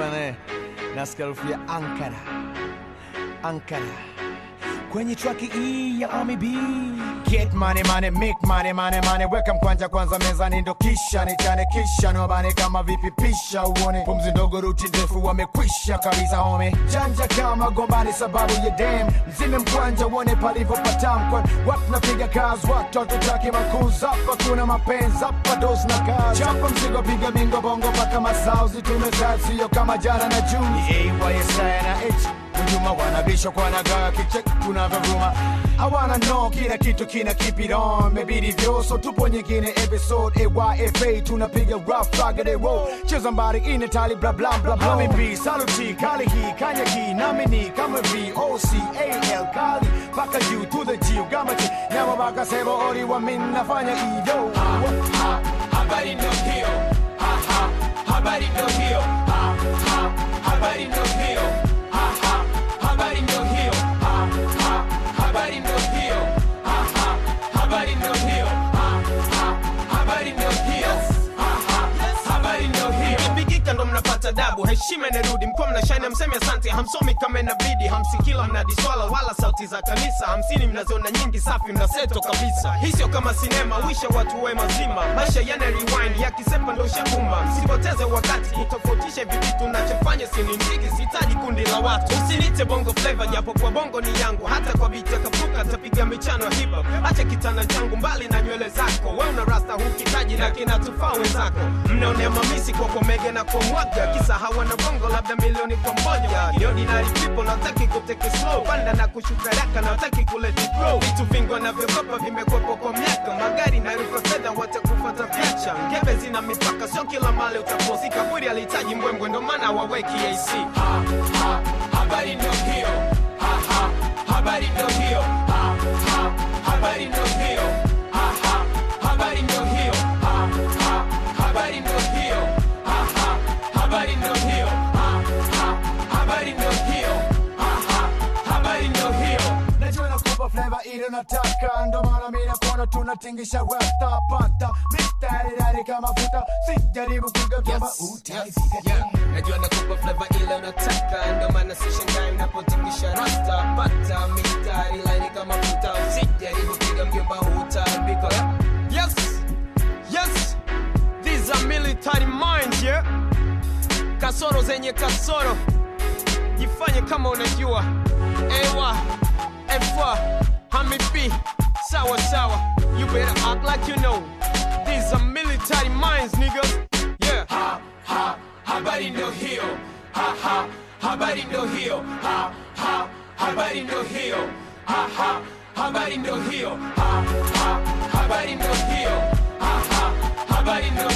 bwana, nasikia harufu ya Ankara, Ankara kwenye traki hii ya Ami B. Get money money, make money money money, weka mkwanja kwanza mezani, ndo kisha nichane, kisha nobane kama vipi, pisha uone pumzi ndogo, ruti ndefu, wamekwisha kabisa home, janja kama gombani sababu ya dem, mzime mkwanja uone palivyopatamkwa, watu napiga kazi, watoto taki makuza, hapa kuna mapenzi, hapa dos na kazi, chapa mzigo, piga bingo bongo mpaka masauzi, tumezaa sio kama jana na Juni, AYSI na H Hujuma wanabisha kwa nagaa kichek tunavyovuma hawana no kila kitu kina keep it on mebidi vyoso tupo nyingine episode AYFA tunapiga rough raggedy roll cheza mbari ine tali bla bla bla bla Mami B saluti kali hii kanya hii nami ni kama V O C A L kali paka U to the G ugamati nyama baka sebo ori wa min nafanya iyo habari ndo hiyo ha, ha, habari ndo hiyo ha, ha, habari ndo hiyo ha, ha, habari ndo hiyo ha, ha, habari ndo hiyo ha, ha, habari ndo hiyo ha, ha, habari ndo hiyo ha, ha, habari ndo hiyo Mkipigika ndo mnapata dabu, heshima inarudi, mkuwa mnashine, hamsemi asante, hamsomi kama inabidi, hamsikila mnadiswala wala sauti za kanisa, hamsini mnaziona nyingi, safi mnaseto kabisa. Hii sio kama sinema, wisha watu we mazima, maisha yana rewind, yakisepa ndo shakumba. Msipoteze wakati kutofautisha hivi vitu nachofanya, sini mziki, sihitaji kundi la watu. Usinite bongo flavor, japo kwa bongo ni yangu, hata kwa biti ya kapuka tapiga michano ya hip hop. Acha kitana changu mbali na nywele zako, we una rasta hukitaji na kinatufaa wenzako. Mnaonea mamisi kwa komege na kwa mwaga, kisa hawana bongo labda milioni kwa moja. The ordinary people nataki kuteke slow, panda na kushuka raka nataki kuleti grow. Vitu vingi wanavyokopa vimekwepo kwa miaka, magari na rufa fedha watakufuata vyacha. Ngebe zina mipaka, sio kila mali utaposi. Kaburi alihitaji mbwembwe, ndo maana waweki AC. ha, ha, habari ndo hiyo ha, ha, habari ndo hiyo ha, ha, habari ndo hiyo ha, ha, habari ndo hiyo ha, ha, habari ndo hiyo ha, ha, habari ndo hiyo ha, ha, habari ndo hiyo ha, ha, habari ndo hiyo najua nakupa flavor ile nataka ndo maana mimi nakuona tunatingisha rasta pata mistari dari kama futa sijaribu kugagamba utaifika Yeah, najua nakupa flavor ile unataka, ndo maana sishangai unapotingisha rasta. Pata mistari laini kama futa, usijaribu piga mjomba, hutaambika. Yes, yes, these are military minds, yeah. Kasoro zenye kasoro, jifanye kama unajua. Ewa, efa, hami B, sawa sawa. You better act like you know. These are military minds, niggas. Yeah. ha, ha, habari ndo hiyo ha, ha, habari ndo hiyo ha, ha, habari ndo hiyo ha, ha, habari ndo hiyo ha, ha, habari ndo hiyo ha, ha, habari ndo